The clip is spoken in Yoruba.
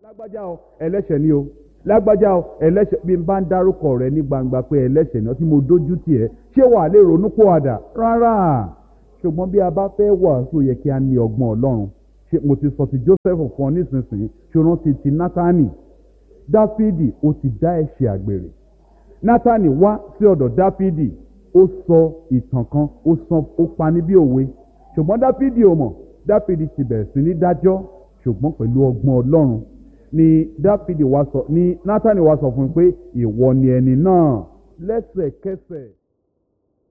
lágbájá o ẹlẹ́ṣẹ̀ ni o lágbájá o ẹlẹ́ṣẹ̀ bí n bá ń dárúkọ rẹ ní gbangba pé ẹlẹ́ṣẹ̀ ni ọ tí mo dójú tì ẹ́ ṣé wàá lè ronú kó àdà rárá ṣùgbọ́n bí a bá fẹ́ wàásù yẹ kí a ní ọgbọ́n ọlọ́run ṣe mo ti sọ ti Joseph fún ọ nísinsìnyí ṣòro ti ti Nátánì Dáfídì ó ti dá ẹ̀ṣẹ̀ àgbèrè Nátánì wá sí ọ̀dọ̀ Dáfídì ó sọ ìtàn kan ó sọ ó pani bí òwe ṣùgbọ́n Dáfídì ò mọ̀ Dáfídì ti bẹ̀rẹ̀ sí ní dájọ́ ṣùgbọ́n pẹ̀lú ọgbọ́n ọlọ́run ni Dáfídì wá sọ ni Nátánì wá sọ fún un pé ìwọ ni ẹni náà lẹ́sẹ̀kẹsẹ̀